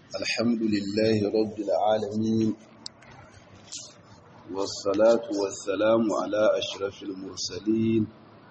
الحمد لله رب العالمين والصلاة والسلام على أشرف المرسلين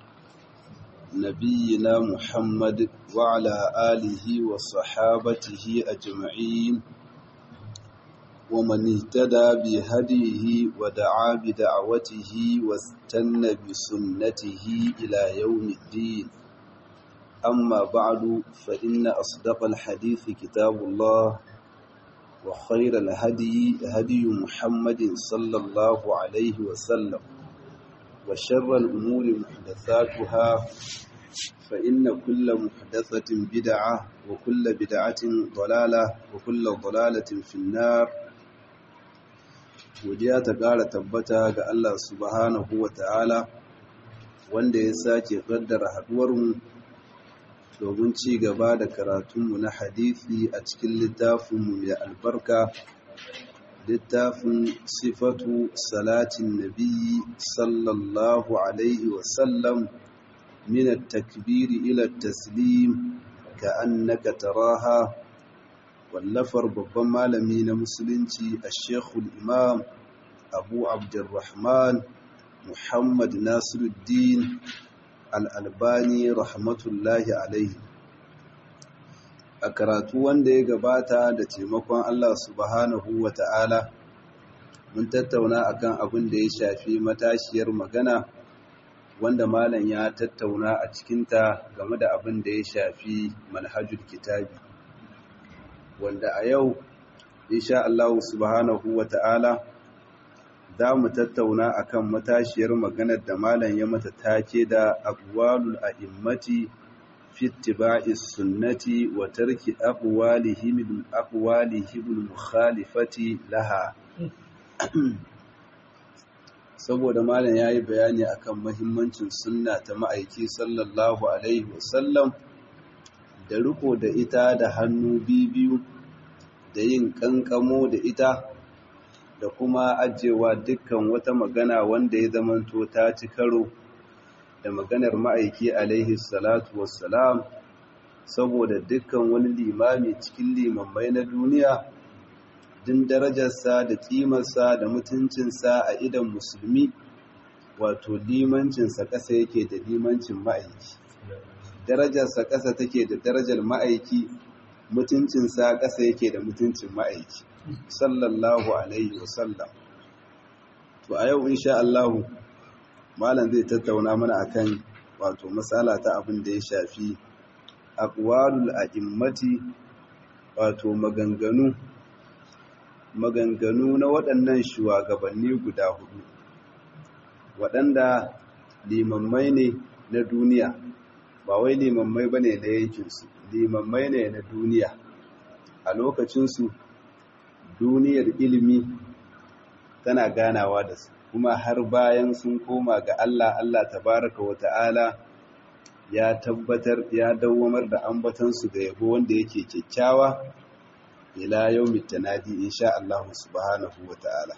نبينا محمد وعلى آله وصحابته أجمعين ومن اهتدى بهديه ودعا بدعوته واستنى بسنته إلى يوم الدين أما بعد فإن أصدق الحديث كتاب الله وخير الهدي هدي محمد صلى الله عليه وسلم وشر الأمور محدثاتها فإن كل محدثة بدعة وكل بدعة ضلالة وكل ضلالة في النار godiya ta ƙara tabbata ga Allah subhanahu wa ta'ala wanda ya sake ƙaddara haɗuwarmu domin ci gaba da karatunmu na hadithi a cikin littafinmu mai albarka littafin sifatu salatin nabi sallallahu alaihi wasallam min takbiri ila taslim ka annaka taraha wallafar babban malami na musulunci a shekul imam abu abdurrahman muhammad nasiruddin al'albani rahmatullahi alaihi a karatu wanda ya gabata da taimakon Allah subhanahu wa ta'ala mun tattauna akan abin da ya shafi matashiyar magana wanda malam ya tattauna a cikinta game da abin da ya shafi manhajul kitabi wanda a yau insha Allah subhanahu wa ta'ala za mu tattauna akan matashiyar maganar da malam ya mata take da aqwalul a'immati fi ittiba'is sunnati wa tarki aqwalihim bil aqwalihim bil mukhalifati laha saboda malam yayi bayani akan muhimmancin sunna ta ma'aiki sallallahu alaihi wasallam da riko da ita da hannu biyu da yin kankamo da ita da kuma ajewa dukkan wata magana wanda ya zamanto ta ci karo da maganar ma'aiki alaihi salatu wassalam saboda dukkan wani limami cikin limammai na duniya din darajarsa da kimarsa da mutuncinsa a idan musulmi wato limancinsa ƙasa yake da limancin ma'aiki darajarsa ƙasa take da darajar ma'aiki mutuncinsa ƙasa yake da mutuncin ma'aiki sallallahu alaihi wasallam to a yau insha Allah malam zai tattauna mana akan wato matsala ta abin da ya shafi aqwalul a'immati wato maganganu maganganu na waɗannan shugabanni guda hudu waɗanda limammai ne na duniya ba wai limammai bane na yankinsu limammai ne na duniya a lokacinsu duniyar ilimi tana ganawa da su kuma har bayan sun koma ga Allah Allah tabaraka wa ta'ala ya tabbatar ya dawwamar da ambatansu da yabo wanda yake kyakkyawa ila yawmit tanadi insha Allah subhanahu wa ta'ala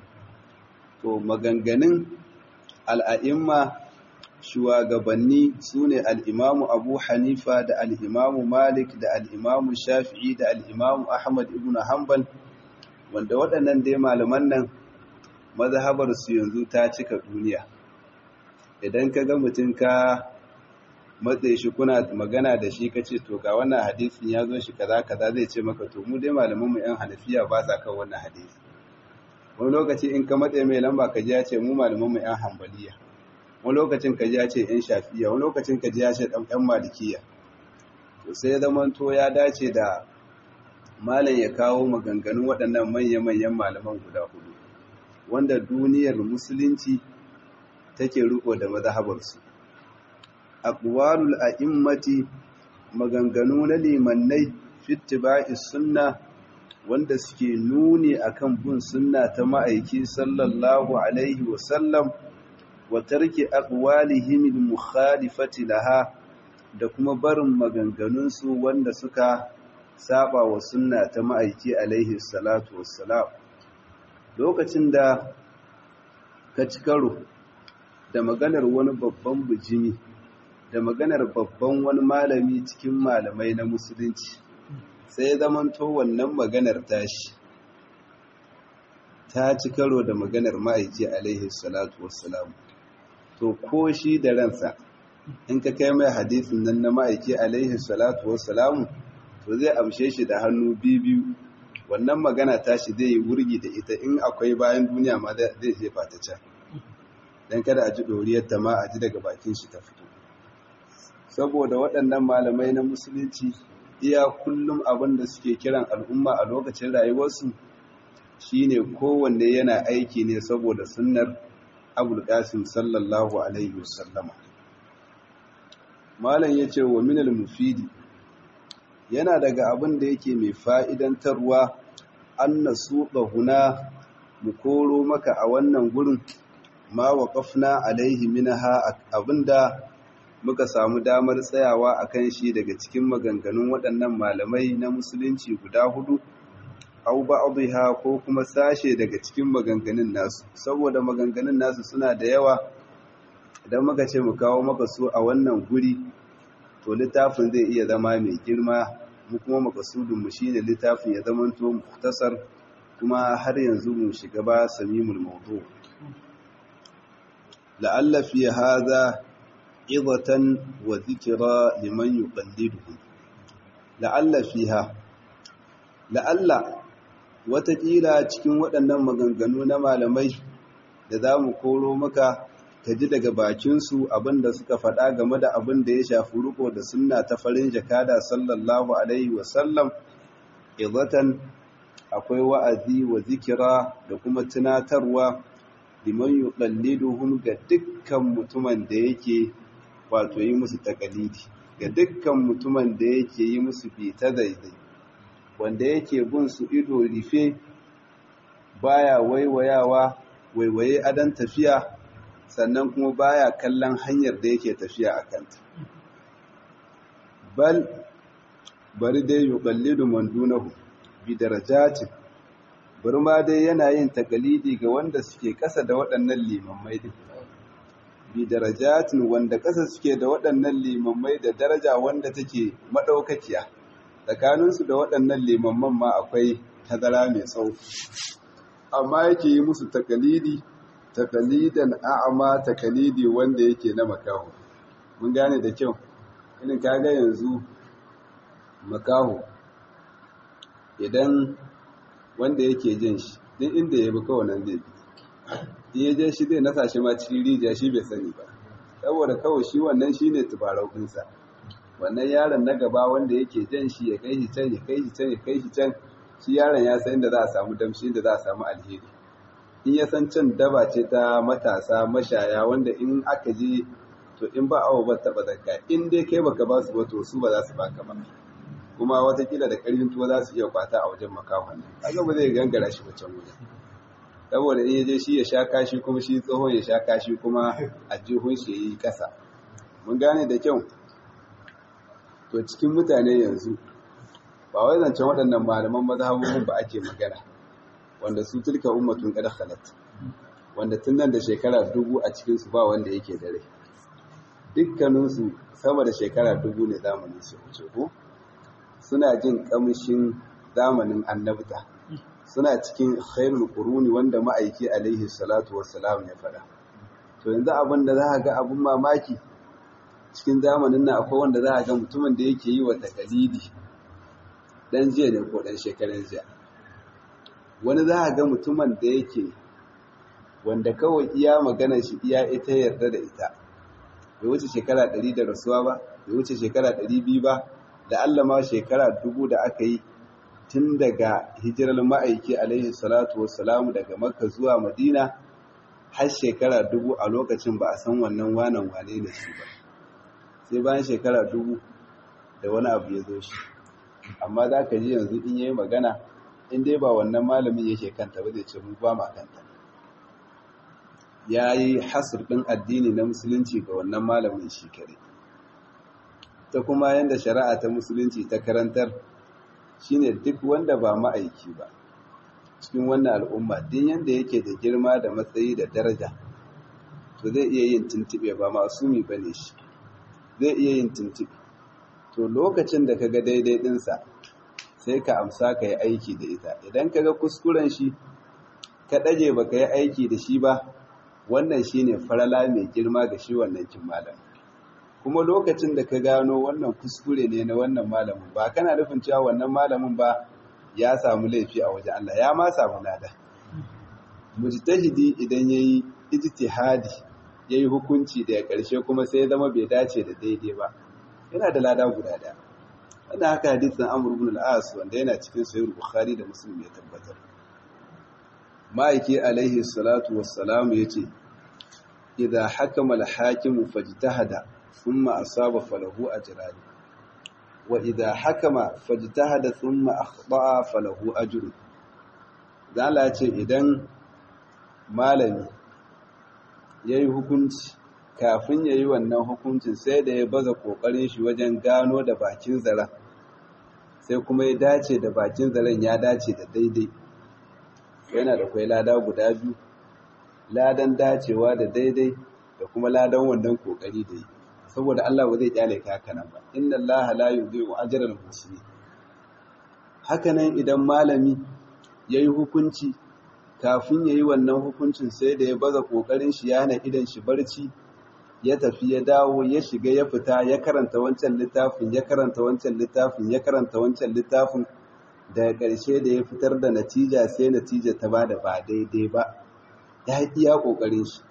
to maganganun al'a'imma shugabanni sune al-imamu Abu Hanifa da al-imamu Malik da al-imamu Shafi'i da al-imamu Ahmad ibn Hanbal wanda waɗannan dai malaman nan mazhabarsu yanzu ta cika duniya idan ka ga mutum ka matse shi kuna magana da shi ka ce to ga wannan hadisin ya zo shi kaza kaza zai ce maka to mu dai malaman mu yan hanafiya ba sa kan wannan hadisi wani lokaci in ka matse mai lamba ka ji ya ce mu malaman mu yan hanbaliya wani lokacin ka ji ya ce yan shafiya wani lokacin ka ji ya ce dan yan malikiya to sai zaman to ya dace da malam ya kawo maganganun waɗannan manya-manyan malaman guda hudu wanda duniyar musulunci take riko da mazhabarsu aqwalul a'immati maganganu na limannai fittiba'i sunna wanda suke nuni akan bin sunna ta ma'aiki sallallahu alaihi wasallam wa tarki aqwalihim al-mukhalifati laha da kuma barin maganganunsu wanda suka saba wa sunna ta ma'aiki alaihi salatu wassalam lokacin da ka ci karo da maganar wani babban bijimi da maganar babban wani malami cikin malamai na musulunci sai ya zamanto wannan maganar tashi ta ci karo da maganar ma'aiki alaihi salatu wassalam to ko shi da ransa in ka kai mai hadisin nan na ma'aiki alaihi salatu wassalam to zai amshe shi da hannu biyu wannan magana tashi zai yi wurgi da ita in akwai bayan duniya ma zai jefa ta can don kada a ji ɗoriyarta ma a ji daga bakin shi ta fito saboda waɗannan malamai na musulunci iya kullum abin da suke kiran al'umma a lokacin rayuwarsu shine kowanne yana aiki ne saboda sunnar abul qasim sallallahu alaihi wasallama malam yace wa minal mufidi yana daga abin da yake mai fa'idantarwa an nasu huna mu koro maka a wannan gurin ma waƙafna alaihi minaha abinda muka samu damar tsayawa a kan shi daga cikin maganganun waɗannan malamai na musulunci guda hudu au ba'dha ko kuma sashe daga cikin maganganun nasu saboda maganganun nasu suna da yawa idan muka ce mu kawo maka su a wannan guri to littafin zai iya zama mai girma mu kuma makasudin mu shine littafin ya zama to mukhtasar kuma har yanzu mu shiga ba samimul mawdu la'alla fi hadha idatan wa dhikra liman yuqalliduhu la'alla fiha la'alla watakila cikin waɗannan maganganu na malamai da za mu koro maka ka ji daga bakinsu abinda suka faɗa game da abin da ya shafi riko da sunna ta farin jakada sallallahu alaihi wasallam izatan akwai wa'azi wa zikira da kuma tunatarwa liman yuqalliduhum ga dukkan mutumin da yake wato yi musu takalidi ga dukkan mutumin da yake yi musu fita daidai wanda yake bin su ido rufe baya waiwayawa waiwaye adan tafiya sannan kuma baya kallon hanyar da yake tafiya a kanta bal bari dai yuqallidu man dunahu bi darajatin bari ma dai yana yin takalidi ga wanda suke kasa da waɗannan limammai din bi darajatin wanda kasa suke da waɗannan limammai da daraja wanda take madaukakiya tsakaninsu da waɗannan limamman ma akwai tazara mai tsawo amma yake yi musu takalidi takalidan a'ama takalidi wanda yake na makaho mun gane da kyau irin kaga yanzu makaho idan wanda yake jin shi duk inda ya bi kawai nan zai bi in ya je shi zai nasa shi ma cikin rijiya shi bai sani ba saboda kawai shi wannan shi ne tubarau ɗinsa wannan yaron na gaba wanda yake jan shi ya kai shi can ya kai shi can ya kai shi can shi yaron ya san inda za a samu damshi inda za a samu alheri in ya san can daba ce ta matasa mashaya wanda in aka je to in ba awo ba taba zakka in dai kai baka ba su ba to su ba za su baka ba kuma watakila da karfin tuwa za su iya kwata a wajen makahon nan kaga ba zai gangara shi wancan wajen saboda in ya je shi ya sha kashi kuma shi tsohon ya sha kashi kuma a jihun shi yi kasa mun gane da kyau to cikin mutane yanzu ba wai zancen waɗannan malaman mazhabobin ba ake magana wanda su tilka ummatun qad khalat wanda tun nan da shekara dubu a cikin su ba wanda yake dare dukkanin su sama da shekara dubu ne zamanin su wuce ko suna jin kamshin zamanin annabta suna cikin khairul quruni wanda ma'aiki alaihi salatu wassalam ya fada to yanzu abin da za ga abun mamaki cikin zamanin nan akwai wanda za ga mutumin da yake yi wa takalidi dan jiya ne ko dan shekaran jiya wani za a ga mutumin da yake wanda kawai iya magana shi iya ita yarda da ita bai wuce shekara ɗari da rasuwa ba bai wuce shekara ɗari biyu ba da Allah ma shekara dubu da aka yi tun daga hijirar ma'aiki alaihi salatu wassalamu daga makka zuwa madina har shekara dubu a lokacin ba a san wannan wanan wane ne shi ba sai bayan shekara dubu da wani abu ya zo shi amma za ka ji yanzu in yi magana in dai ba wannan malamin yake kanta ba zai ce mu ba ma kanta ya yi hasur ɗin addini na musulunci ga wannan malamin shi kare ta kuma yadda shari'a ta musulunci ta karantar shine duk wanda ba ma'aiki ba cikin wannan al'umma din yadda yake da girma da matsayi da daraja to zai iya yin tuntuɓe ba masumi ba ne shi zai iya yin tuntuɓe to lokacin da ka ga daidai ɗinsa sai ka amsa ka yi aiki da ita idan ka ga kuskuren shi ka ɗaje ba ka yi aiki da shi ba wannan shi ne farala mai girma ga shi wannan kin malam kuma lokacin da ka gano wannan kuskure ne na wannan malamin ba kana nufin cewa wannan malamin ba ya samu laifi a wajen Allah ya ma samu lada mujtahidi idan yayi ijtihadi yayi hukunci da ƙarshe kuma sai ya zama bai dace da daidai ba yana da lada guda daya wannan haka hadisin Amr ibn al-As wanda yana cikin sahih Bukhari da Muslim ya tabbatar ma'aiki alaihi salatu wassalam yace idza hakama al-hakimu fajtahada thumma asaba falahu ajran wa idza hakama fajtahada thumma akhta'a falahu ajrun zala ce idan malami yayi hukunci kafin yayi wannan hukuncin sai da ya baza kokarin shi wajen gano da bakin zaren sai kuma ya dace da bakin zaren ya dace da daidai yana da kwai lada guda biyu ladan dacewa da daidai da kuma ladan wannan kokari da yi saboda Allah ba zai kyale ka haka nan ba inna Allah la yudhi'u ajra al-muslimin haka nan idan malami yayi hukunci kafin yayi wannan hukuncin sai da ya baza kokarin shi yana idan shi barci ya tafi ya dawo ya shiga ya fita ya karanta wancan littafin ya karanta wancan littafin ya karanta wancan littafin daga ƙarshe da ya fitar da natija sai natija ta bada ba daidai ba ya iya kokarin shi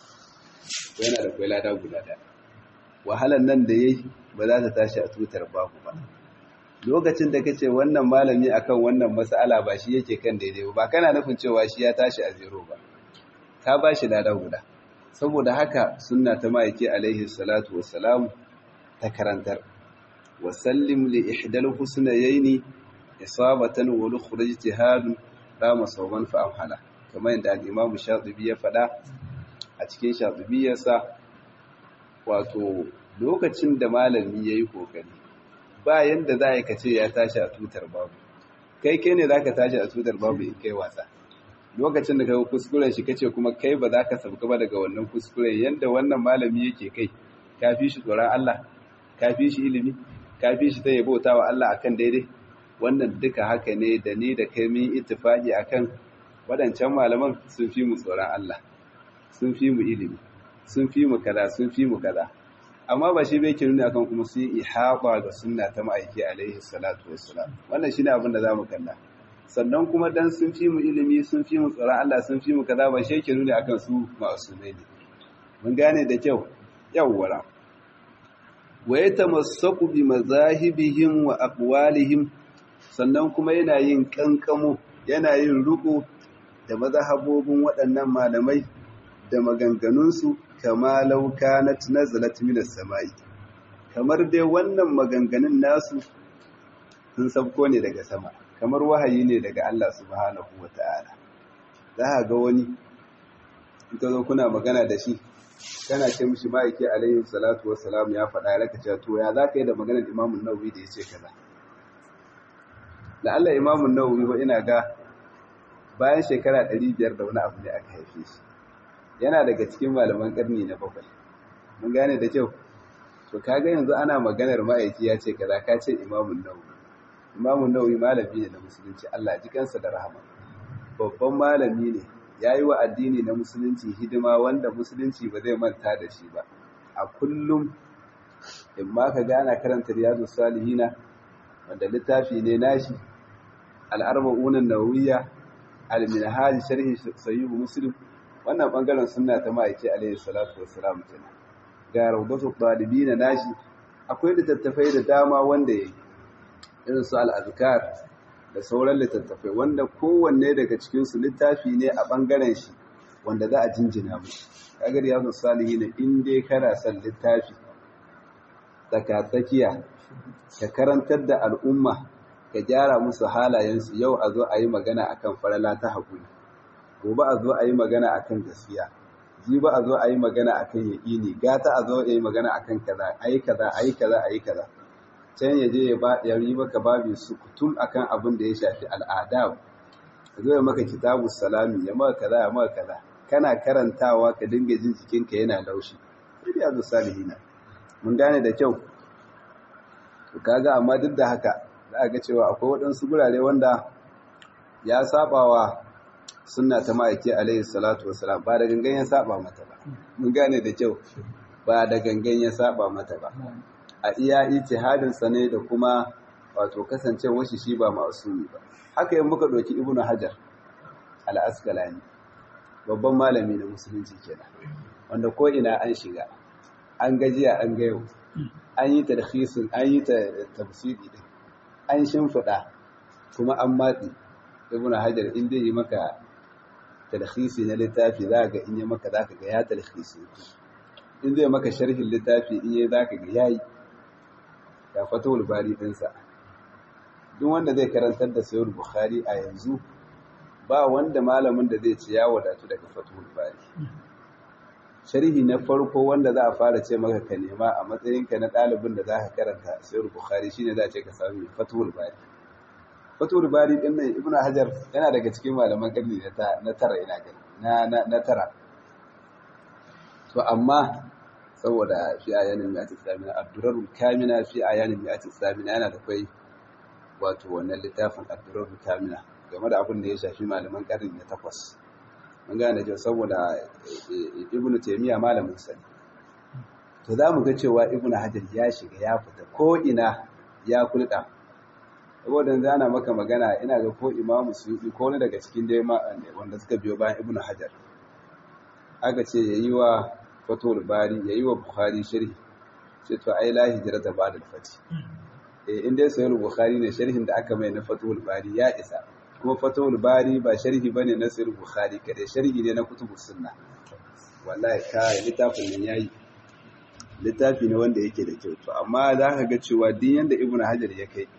yana da kwai lada guda daya wahalar nan da yayi ba za ta tashi a tutar babu ba lokacin da kace wannan malami akan wannan mas'ala ba shi yake kan daidai ba kana nufin cewa shi ya tashi a zero ba ka ba shi lada guda saboda haka sunna ta ma'aiki alaihi salatu wassalam ta karantar wa sallim li ihdal husnayaini isabatan wa lukhrij ijtihad rama sawban fa amhala kamar yadda al-imam shatibi ya faɗa a cikin shatibiyarsa wato lokacin da malami yayi kokari ba yanda za ka ce ya tashi a tutar babu kai kai ne zaka tashi a tutar babu in kai wasa lokacin da kai kuskuren shi kace kuma kai ba za ka sauka ba daga wannan kuskuren yanda wannan malami yake kai ka fi shi tsoron Allah ka fi shi ilimi ka fi shi ta bauta wa Allah akan daidai wannan duka haka ne da ni da kai mun ittifaqi akan wadancan malaman sun fi mu tsoron Allah sun fi mu ilimi sun fi mu kaza sun fi mu kaza amma ba shi bai ke nuni akan kuma sun ihaba ga sunna ta ma'aiki alaihi salatu wassalam wannan shine abin da zamu kalla sannan kuma dan sun fi mu ilimi sun fi mu tsoron Allah sun fi mu kaza ba shi yake nuni akan su ma'asumai ne mun gane da kyau yawwara wa yatamassaku bi mazahibihim wa aqwalihim sannan kuma yana yin kankamo yana yin ruku da mazhabobin waɗannan malamai da maganganunsu kama lauka na nazalat minas sama'i kamar dai wannan maganganun nasu sun sabko ne daga sama kamar wahayi ne daga Allah subhanahu wata'ala za a ga wani ita zo kuna magana da shi kana ce mishi ma'aiki alayhi salatu wassalam ya faɗa ya raka to ya za ka yi da maganar imamun nawawi da ya ce kaza da Allah imamun nawawi ba ina ga bayan shekara 500 da wani abu ne aka haife shi yana daga cikin malaman karni na bakwai mun gane da kyau to kaga yanzu ana maganar ma'aiki ya ce kaza ka ce imamun nawawi imamun nawawi malami ne na musulunci Allah ji kansa da rahama babban malami ne yayi wa addini na musulunci hidima wanda musulunci ba zai manta da shi ba a kullum in ma ka gana karanta riyadu salihina wanda littafi ne nashi al-arba'un an-nawawiyya al-minhaj sharhi sahih muslim wannan bangaren sunna ta ma'aiki alaihi salatu wassalam kenan ga rawdatu talibina nashi akwai littattafai da dama wanda yayi irin su al-azkar da sauran littattafai wanda kowanne daga cikin su littafi ne a bangaren shi wanda za a jinjina mu kaga riyadu salihin in dai kana son littafi tsakatsakiya ka karantar da al'umma ka gyara musu halayensu yau a zo a yi magana akan farala ta haƙuri gobe a zo a yi magana a kan gaskiya jibi a zo a yi magana a kan yaƙini gata a zo a yi magana a kan kaza a yi kaza a yi kaza a yi kaza can ya je ya yi maka babi su kutum a kan abin da ya shafi al'ada ya zo ya maka kitabu salami ya maka kaza ya maka kaza kana karantawa ka dinga jin jikinka yana laushi sai ya zo salihina mun gane da kyau to kaga amma duk da haka za a ga cewa akwai waɗansu gurare wanda ya saba wa sunna ta ma'aiki alaihi salatu wasalam ba da gangan ya saba mata ba mun gane da kyau ba da gangan ya saba mata ba a iya ijtihadin sa ne da kuma wato kasancewar shi shi ba ma'asumi ba haka yin muka ɗauki ibnu hajar al-asqalani babban malami na musulunci kenan wanda ko ina an shiga an gajiya an ga yau an yi tarhisin an yi tafsiri din an shimfiɗa kuma an matsi ibn hajar in zai yi maka talhisi na littafi za ga in yi maka za ka ga ya talhisi in zai maka sharhin littafi in yi za ka ga ya yi ya fatowar bari ɗinsa duk wanda zai karantar da sayar bukhari a yanzu ba wanda malamin da zai ce ya wadatu daga fatowar bari sharhi na farko wanda za a fara ce maka ka nema a matsayinka na ɗalibin da za ka karanta sayar bukhari shine za a ce ka sami fatowar bari fatul bari din nan ibn hajar yana daga cikin malaman karni na tara ina gani na na tara to amma saboda fi ayanin mi'ati samina abdurrahul kamina fi ayanin mi'ati samina yana da kai wato wannan littafin abdurrahul kamina game da abin da ya shafi malaman karni na takwas mun gane cewa saboda ibn taymiya malamin sani to za mu ga cewa ibn hajar ya shiga ya fita ko ina ya kulɗa saboda yanzu ana maka magana ina ga ko imamu suyuti ko wani daga cikin dai wanda suka biyo bayan ibnu hajar aka ce ya yi wa fatul bari ya yi wa bukhari sharhi ce to ai la hijira ta bada fati eh in dai sayar bukhari ne sharhin da aka mai na fatul bari ya isa kuma fatul bari ba sharhi bane na sayar bukhari kade sharhi ne na kutubus sunna wallahi kai littafin nan yayi littafi ne wanda yake da kyau to amma za ka ga cewa din yanda ibnu hajar ya kai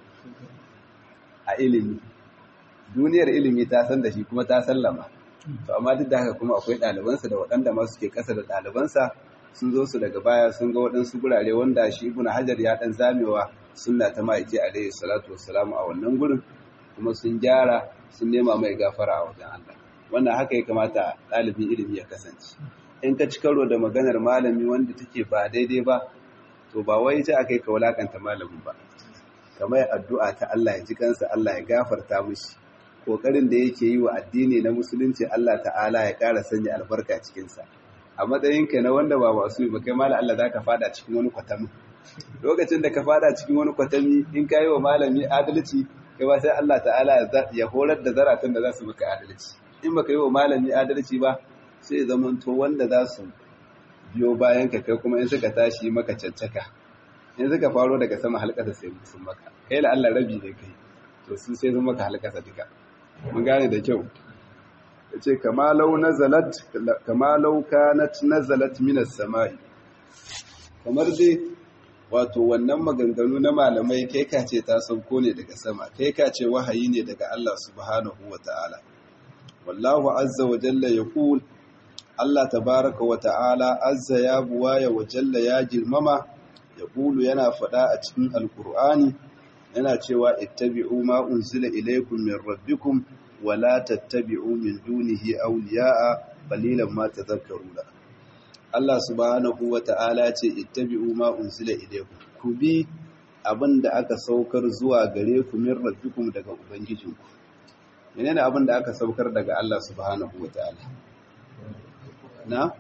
a ilimi duniyar ilimi ta san da shi kuma ta sallama to amma duk da haka kuma akwai ɗalibansa da waɗanda ma suke ƙasa da ɗalibansa sun zo su daga baya sun ga waɗansu gurare wanda shi ibn hajar ya ɗan zamewa sunna ta ma'aiki alaihi salatu wassalamu a wannan gurin kuma sun gyara sun nema mai gafara a wajen Allah wannan haka ya kamata ɗalibin ilimi ya kasance in ka ci karo da maganar malami wanda take ba daidai ba to ba wai ta akai ka wulakanta malamin ba kamar addu'a ta Allah ya ji kansa Allah ya gafarta mishi kokarin da yake yi wa addini na musulunci Allah ta'ala ya ƙara sanya albarka cikin sa a matsayinka na wanda ba masu yi ba kai mala Allah zaka fada cikin wani kwatami lokacin da ka fada cikin wani kwatami in ka yi wa malami adalci kai ba sai Allah ta'ala ya horar da zaratan da za su maka adalci in baka yi wa malami adalci ba sai zamanto wanda za su biyo bayan ka kai kuma in suka tashi maka cancaka in suka faro daga sama halkasa sai sun maka kai la Allah rabi ne kai to su sai sun maka halkasa duka mun gane da kyau yace kama law nazalat kama law kanat nazalat minas samai kamar dai wato wannan maganganu na malamai kai ka ce ta sauko ne daga sama kai ka ce wahayi ne daga Allah subhanahu wataala wallahu azza wa jalla yaqul Allah tabaraka wa ta'ala azza ya buwaya wa jalla ya girmama ya ƙulu yana faɗa a cikin alƙur'ani yana cewa ittabi'u ma unzila ilaykum min rabbikum wa la tattabi'u min dunihi awliya'a qalilan ma tadhakkaruna Allah subhanahu wa ta'ala ce ittabi'u ma unzila ilaykum ku bi abinda aka saukar zuwa gare ku min rabbikum daga ubangijinku menene abinda aka saukar daga Allah subhanahu wa ta'ala na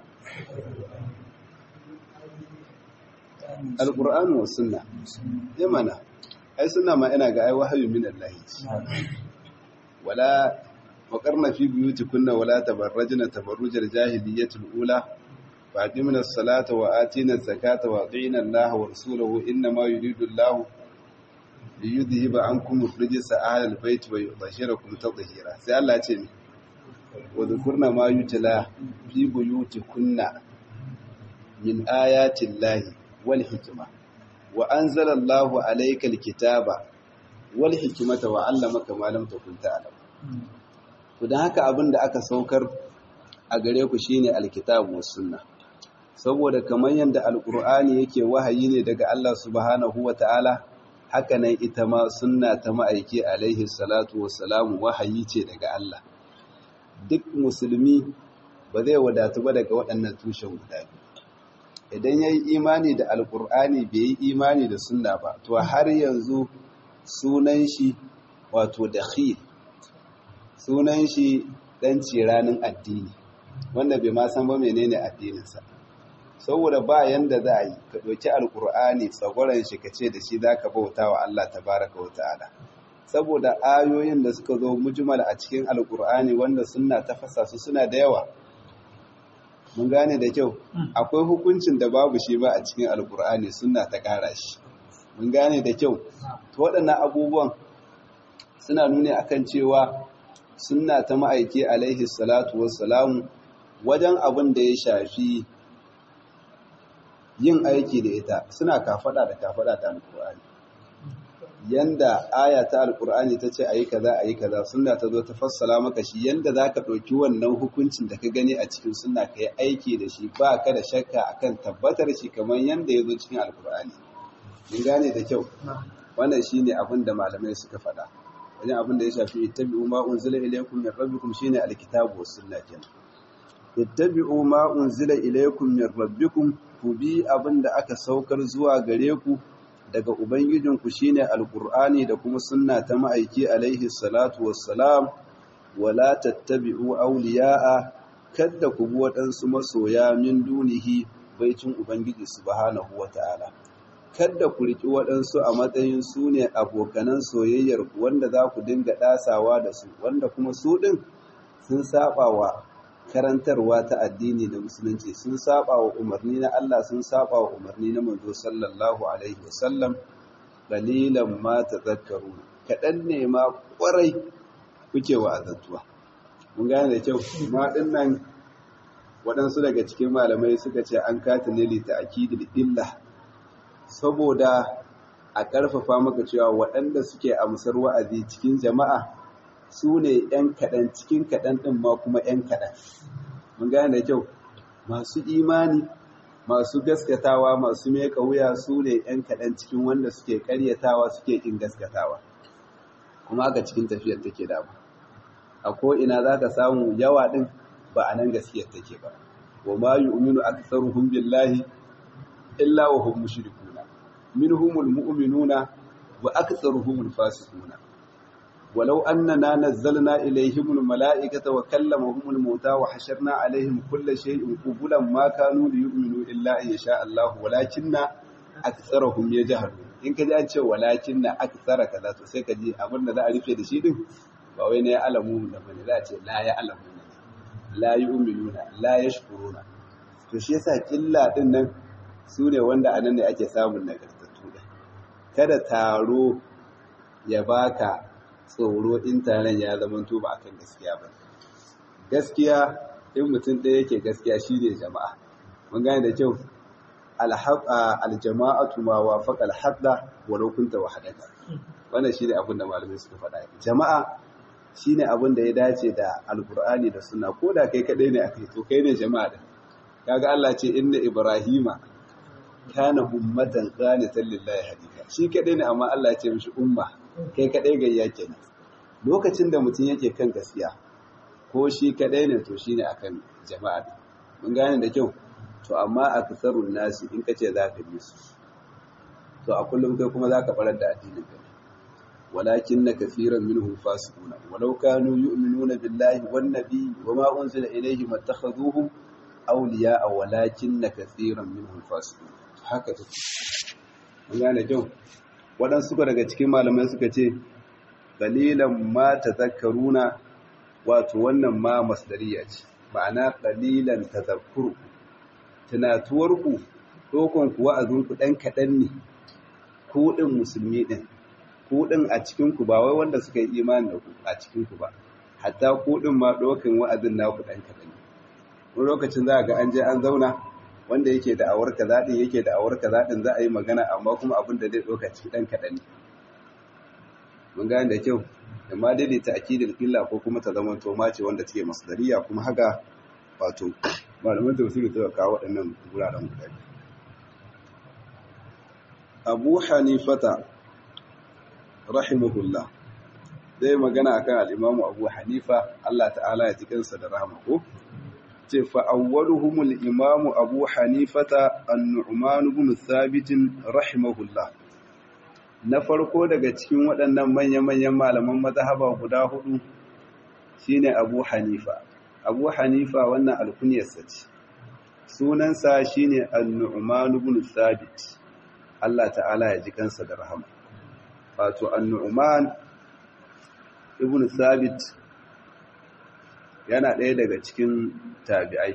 alƙur'ani wa sunna ya mana ai sunna ma ina ga ai wahayi min Allah wala waqarna fi buyutikunna wala tabarrajna tabarrujal jahiliyyatul ula faqimna as-salata wa atina az-zakata wa atina Allah wa rasulahu inna ma yuridu Allah liyudhhiba ankum ar-rijsa ahlal bayt wa yudhhirakum tadhhira sai Allah ya ce ni wa dhukurna ma yutla fi buyutikunna min ayati llahi wal hikma wa anzala Allahu alayka alkitaba wal hikmata wa 'allamaka ma lam takun ta'lam to dan haka abinda aka saukar a gare ku shine alkitabu was sunna saboda kamar yanda alqur'ani yake wahayi ne daga Allah subhanahu wataala haka nan ita ma sunna ta ma'aiki alaihi salatu wassalamu wahayi ce daga Allah duk musulmi ba zai wadatu ba daga waɗannan tushen guda biyu idan ya yi imani da alkur'ani bai yi imani da sunna ba to har yanzu sunan shi wato dakhil sunan shi dan ciranin addini wanda bai ma san ba menene addininsa saboda ba yanda za a yi ka ɗauki alkur'ani tsagwaron shi ka ce da shi za ka bauta wa Allah tabaraka wa ta'ala saboda ayoyin da suka zo mujmal a cikin alkur'ani wanda suna tafasa su suna da yawa mun gane da kyau akwai hukuncin da babu shi ba a cikin alkur'ani suna ta ƙara shi mun gane da kyau to waɗannan abubuwan suna nuni akan cewa sunna ta ma'aiki alaihi salatu wassalamu wajen abin da ya shafi yin aiki da ita suna kafada da kafada ta alkur'ani yanda aya ta alkur'ani ta ce ayi kaza ayi kaza sunna ta zo ta fassala maka shi yanda zaka ɗauki wannan hukuncin da ka gani a cikin sunna ka yi aiki da shi ba ka da shakka akan tabbatar shi kamar yanda ya zo cikin alkur'ani mun gane da kyau wannan shine abin da malamai suka faɗa wajen abin da ya shafi ittabi'u ma unzila ilaykum min rabbikum shine alkitabu was sunna kenan ittabi'u ma unzila ilaykum min rabbikum ku bi abin da aka saukar zuwa gare ku daga ubangijinku shine alqur'ani da kuma sunna ta ma'aiki alaihi salatu wassalam wala tattabi'u awliya'a kadda ku bi waɗansu masoya min dunihi baicin ubangiji subhanahu wata'ala kadda ku riki waɗansu a matsayin su ne abokanan soyayyar wanda za ku dinga ɗasawa da su wanda kuma su ɗin sun saba wa karantarwa ta addini da musulunci sun saba wa umarni na Allah sun saba wa umarni na manzo sallallahu alaihi wasallam qalilan ma tadhakkaru kadan ne ma kwarai kuke wa azantuwa mun gane da kyau ma dinnan waɗansu daga cikin malamai suka ce an kata ne li ta'kidil illa saboda a ƙarfafa maka cewa waɗanda suke amsar wa'azi cikin jama'a su ne ‘yan kaɗan cikin kaɗan ɗin ma kuma ‘yan kaɗan. Mun gane da kyau, masu imani, masu gaskatawa, masu meka wuya su ne ‘yan kaɗan cikin wanda suke ƙaryatawa suke ƙin gaskatawa. Kuma haka cikin tafiyar take dama. A ko'ina za ka samu yawa ɗin ba a nan gaskiyar take ba. Wa ma yi uminu a tsaruhun billahi, illa wa hum mushrikuna. Minhumul mu'minuna wa aktsaruhumul fasiquna. ولو أننا نزلنا إليهم الملائكة وكلمهم الموتى وحشرنا عليهم كل شيء قبلا ما كانوا ليؤمنوا إلا أن يشاء الله ولكن أكثرهم يجهلون in ka ji an ce walakin na aksara kaza to sai ka ji abin da za a rufe da shi din ba wai na ya alamu da bane za a ce la ya alamu ne la yu'minuna la yashkuruna to shi yasa killa din nan su ne wanda anan ne ake samun nagartattu da kada taro ya baka tsoro in taron ya zama to ba akan gaskiya ba gaskiya in mutum ɗaya yake gaskiya shi ne jama'a mun gane da kyau aljama'atu ma wafaqa alhadda walau kunta wahdaka wannan shine abin da malamai suka faɗa jama'a shine abin da ya dace da alqur'ani da sunna ko da kai kadai ne akai to kai ne jama'a din kaga Allah ce inna ibrahima kana ummatan qanitan lillahi hanifa shi kadai ne amma Allah ya ce mishi umma kai kadai gayya kenan lokacin da mutum yake kan gaskiya ko shi kadai ne to shine akan jama'a mun gane da kyau to amma aktharun nasi in kace zaka bi su to a kullum kai kuma zaka barar da addinin ka walakin na kaseeran minhum fasiquna walau kanu yu'minuna billahi wan nabiy wama unzila ilayhim attakhaduhum awliya'a walakin na kaseeran minhum fasiquna haka take mun gane kyau waɗansu daga cikin malamai suka ce dalilan ma tazakkaruna wato wannan ma masdariya ce ma'ana dalilan tazakkuru tunatuwarku dokon ku wa'azinku ɗan kaɗan ne ku ɗin musulmi ɗin ku ɗin a cikinku ba wai wanda suka yi imani da ku a cikinku ba hatta ku ɗin ma ɗaukan wa'azin naku ɗan kaɗan ne wani lokacin za a ga an je an zauna wanda yake da awar kaza din yake da awar kaza din za a yi magana amma kuma abin da zai ɗauka ciki ɗan kaɗan ne mun gane da kyau amma dai ta akidar illa ko kuma ta zama toma ce wanda take masdariya kuma haka wato malaman tafsiri suka kawo waɗannan wuraren guda Abu Hanifata rahimahullah zai magana akan al-Imam Abu Hanifa Allah ta'ala ya ji kansa da rahama ko ce fa'awwaluhumul imamu abu hanifata annu'man ibn thabitin rahimahullah na farko daga cikin waɗannan manya-manyan malaman mazhaba guda hudu shine Abu Hanifa Abu Hanifa wannan alkunyarsa ce sunansa shine An-Nu'man ibn Thabit Allah ta'ala ya ji kansa da rahama wato An-Nu'man ibn Thabit yana ɗaya daga cikin tabi'ai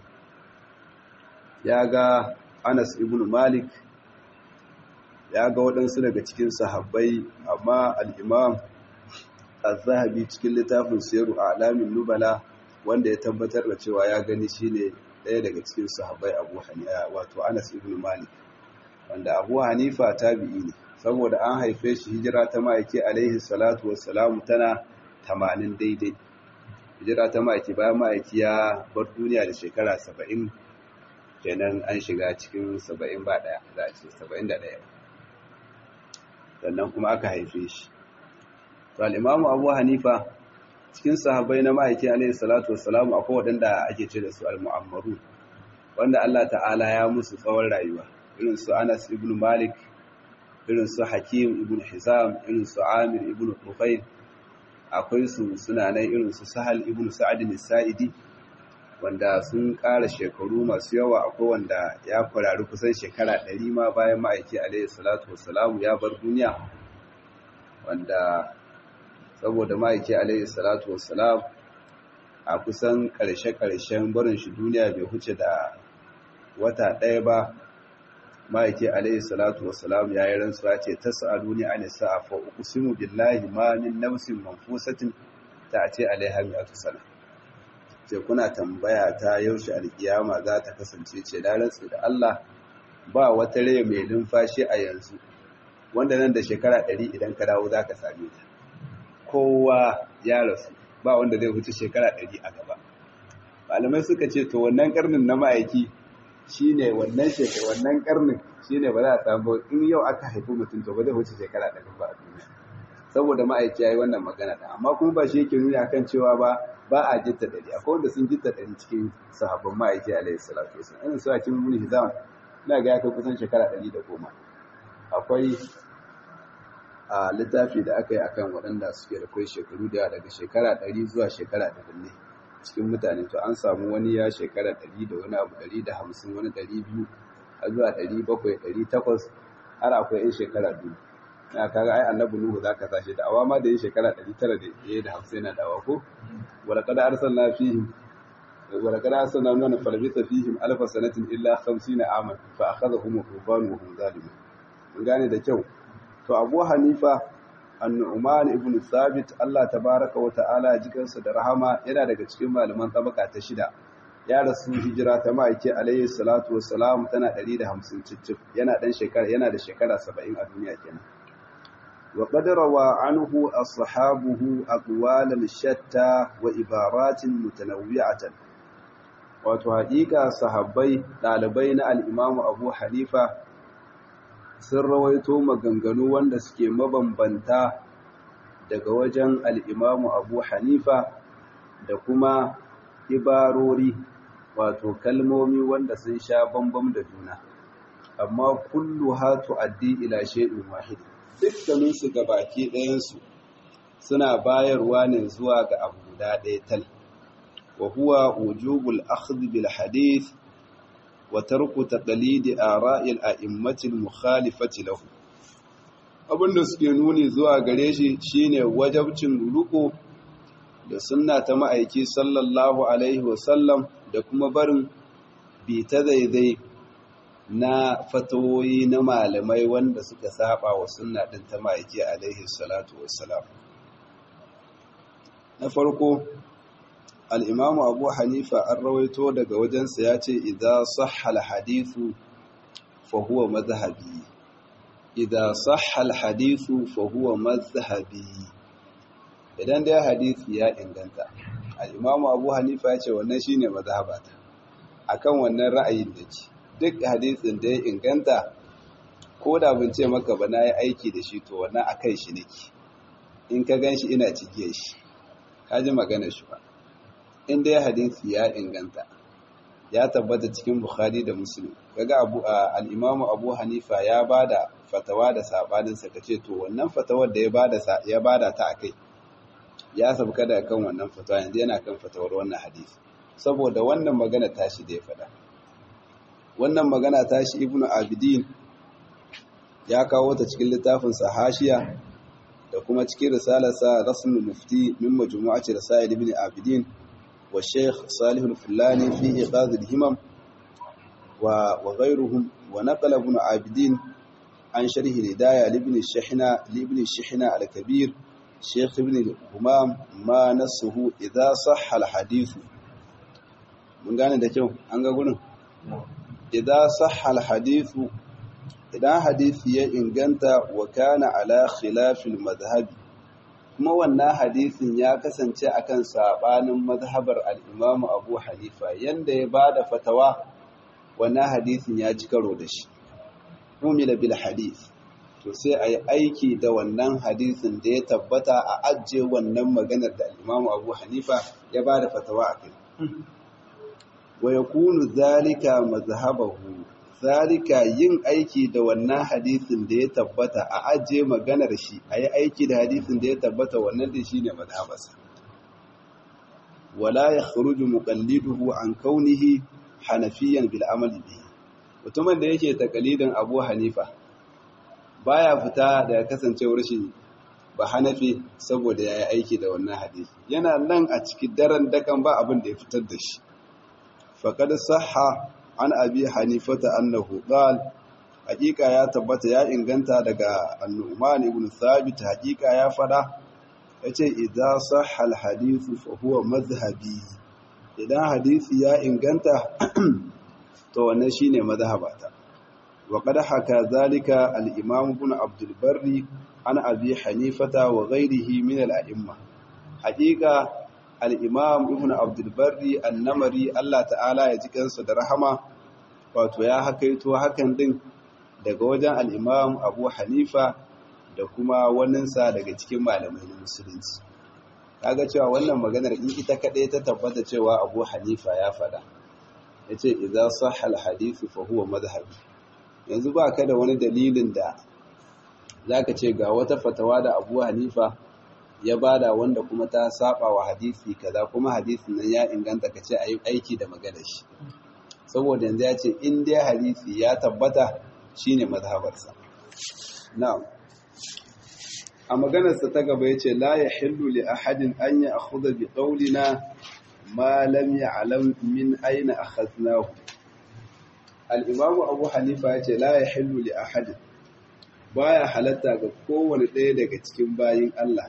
ya ga Anas ibn Malik ya ga waɗansu daga cikin sahabbai amma al'imam al-zahabi cikin littafin siyaru a alamin nubala wanda ya tabbatar da cewa ya gani shi ne ɗaya daga cikin sahabbai abu hanifa wato anas ibn malik wanda abu hanifa tabi'i ne saboda an haife shi hijira ta ma'aiki alaihi salatu wassalamu tana tamanin daidai hijira ta ma'aiki bayan ma'aiki ya bar duniya da shekara saba'in kenan an shiga cikin saba'in ba ɗaya za a ce saba'in da ɗaya sannan kuma aka haife shi to al'imamu abu hanifa cikin sahabbai na ma'aiki alaihi salatu wassalamu akwai waɗanda ake ce da su al-mu'ammaru wanda Allah ta'ala ya musu tsawon rayuwa irin su Anas ibn Malik irin su Hakim ibn Hizam irin su Amir ibn Tufayl akwai su suna nan irin su Sahal ibn Sa'ad al-Sa'idi wanda sun ƙara shekaru masu yawa akwai wanda ya kwarari kusan shekara ɗari ma bayan ma'aiki alaihi salatu wassalamu ya bar duniya wanda saboda ma'aiki alaihi salatu wassalam a kusan ƙarshe-ƙarshen barin shi duniya bai huce da wata ɗaya ba ma'aiki alaihi salatu wassalam ya yi rantsuwa ce ta sa'aduni a nisa a fa'ukusimu billahi ma min nafsin manfusatin ta ce alaiha mi'atu sana ce kuna tambaya ta yaushe alkiyama za ta kasance ce da rantsu da Allah ba wata rai mai numfashi a yanzu wanda nan da shekara ɗari idan ka dawo za ka same ta kowa ya rasu ba wanda zai wuce shekara ɗari a gaba malamai suka ce to wannan karnin na ma'aiki shine wannan shekara wannan karnin shine ba za a samu in yau aka haifi mutum to ba zai wuce shekara ɗari ba a duniya saboda ma'aiki ya yi wannan magana da amma kuma ba shi yake nuni akan cewa ba ba a jitta ɗari akwai wanda sun jitta ɗari cikin sahabban ma'aiki alaihi salatu wasallam irin su hakim ibn hizam ina ga ya kai kusan shekara ɗari da goma akwai a littafi da aka yi akan waɗanda suke da kai shekaru da daga shekara ɗari zuwa shekara ɗari ne cikin mutane to an samu wani ya shekara ɗari da wani abu ɗari da hamsin wani ɗari biyu har zuwa ɗari bakwai ɗari takwas har akwai yan shekara biyu na kaga ai annabi nuhu za ka sashi da awa ma da yin shekara ɗari tara da ya da hamsin na dawa ko wala kada arsalna fihim wala kada arsalna nuna falbita fihim alfa sanatin illa hamsina aman fa akhadhahum tufan wa hum zalimun mun gane da kyau to abu hanifa annu'man ibn thabit Allah tabaraka wa ta'ala jikansa da rahama yana daga cikin malaman tabaka ta shida ya rasu hijira ta ma'aiki alayhi salatu wassalam tana 150 cicif yana dan shekara yana da shekara 70 a duniya kenan wa qad rawa anhu ashabuhu aqwalan shatta wa ibaratin mutanawwi'atan wato haƙiƙa sahabbai ɗalibai na al-imamu abu hanifa sun rawaito maganganu wanda suke mabambanta daga wajen al'imamu abu hanifa da kuma ibarori wato kalmomi wanda sun sha bambam da juna amma kullu hatu addi ila shay'in wahid dukkaninsu ga baki ɗayansu suna bayarwa ne zuwa ga abu guda ɗaya tal wa huwa wujubul akhdh bil hadith وترك تقليد آراء الأئمة المخالفة له abinda suke nuni zuwa gare shi shine wajabcin ruko da sunna ta ma'aiki sallallahu alaihi wasallam da kuma barin bi ta daidai na fatawoyi na malamai wanda suka saba wa sunna din ta ma'aiki alaihi salatu wassalam na farko al'imamu abu hanifa an rawaito daga wajensa ya ce idan sahal hadithu fahuwa mazhabi idan sahal hadithu fahuwa mazhabi idan dai hadisi ya inganta al'imamu abu hanifa ya ce wannan shi ne mazhabata a kan wannan ra'ayin da ke duk hadisin da ya inganta ko da bin ce maka ba na yi aiki da shi to wannan a kan shi nake in ka gan shi ina cike shi ka ji magana shi ba in dai hadisi ya inganta ya tabbata cikin bukhari da muslim kaga abu al-imam abu hanifa ya bada fatawa da sabanin sa kace to wannan fatawar da ya bada ya bada ta akai ya sabka da kan wannan fatawa yanzu yana kan fatawar wannan hadisi saboda wannan magana tashi da ya fada wannan magana tashi ibnu abidin ya kawo ta cikin littafin sa hashiya da kuma cikin risalarsa rasmul mufti min majmu'ati rasail ibn abidin wa shaykh salih al-fulani fi iqaz al-himam wa wa ghayruhum wa naqala ibn abidin an sharh al-hidayah li ibn shihna li ibn shihna al-kabir shaykh ibn humam ma nasuhu idha sahha al-hadith mun gane da kyau an ga gurin idha sahha al-hadith idan hadisi ya inganta wa kana ala khilafil madhhabi kuma wannan hadisin ya kasance akan sabanin madhhabar al-Imam Abu Hanifa yanda ya bada fatawa wannan hadisin ya ci karo da shi umila bil hadith to sai ayi aiki da wannan hadisin da ya tabbata a ajje wannan maganar da al-Imam Abu Hanifa ya bada fatawa akai wa yakunu zalika madhhabahu zalika yin aiki da wannan hadisin da ya tabbata a ajiye maganar shi a yi aiki da hadisin da ya tabbata wannan da shi ne madhabasa wala ya kharuju muqalliduhu an kaunihi hanafiyan bil amali bihi mutumin da yake takalidin Abu Hanifa baya fita daga kasancewar shi ba Hanafi saboda yayi aiki da wannan hadisi yana nan a cikin daren dakan ba abin da ya fitar da shi faqad sahha an abi hanifata annahu qal haqiqa ya tabbata ya inganta daga annuman ibn thabit haqiqa ya fada yace idza sahha alhadith fa huwa madhhabi idan hadisi ya inganta to wannan shine madhhabata wa qad haka zalika al-imam ibn abd al-barri an abi hanifata wa ghayrihi min al-a'imma haqiqa al-imam ibn abd al-barri an-namari Allah ta'ala ya ji kansa da rahama wato ya hakaito hakan din daga wajen al'imam abu hanifa da kuma waninsa daga cikin malamai na musulunci kaga cewa wannan maganar in ita kaɗai ta tabbata cewa abu hanifa ya faɗa ya ce idan sahal hadithu fa huwa mazhabi yanzu ba ka da wani dalilin da za ka ce ga wata fatawa da abu hanifa ya bada wanda kuma ta saba wa hadisi kaza kuma hadisin nan ya inganta ka ce a yi aiki da maganar shi saboda yanzu ya ce in dai hadisi ya tabbata shine mazhabarsa na'am a maganarsa ta gaba yace la yahillu li ahadin an ya'khudha bi qawlina ma lam ya'lam min ayna akhadnahu al-imam Abu Hanifa yace la yahillu li ahadin baya halatta ga kowane ɗaya daga cikin bayin Allah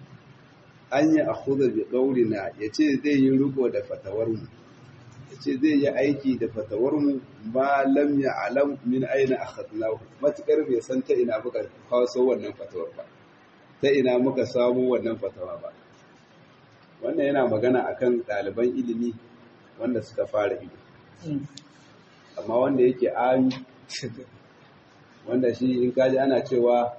an ya'khudha bi qawlina yace zai yi riko da fatawar mu ce zai yi aiki da fatawarmu ba lam ya alam min aina akhadnahu matukar bai san ta ina muka kawo wannan fatawar ba ta ina muka samu wannan fatawa ba wannan yana magana akan ɗaliban ilimi wanda suka fara ilimi amma wanda yake ami wanda shi in kaji ana cewa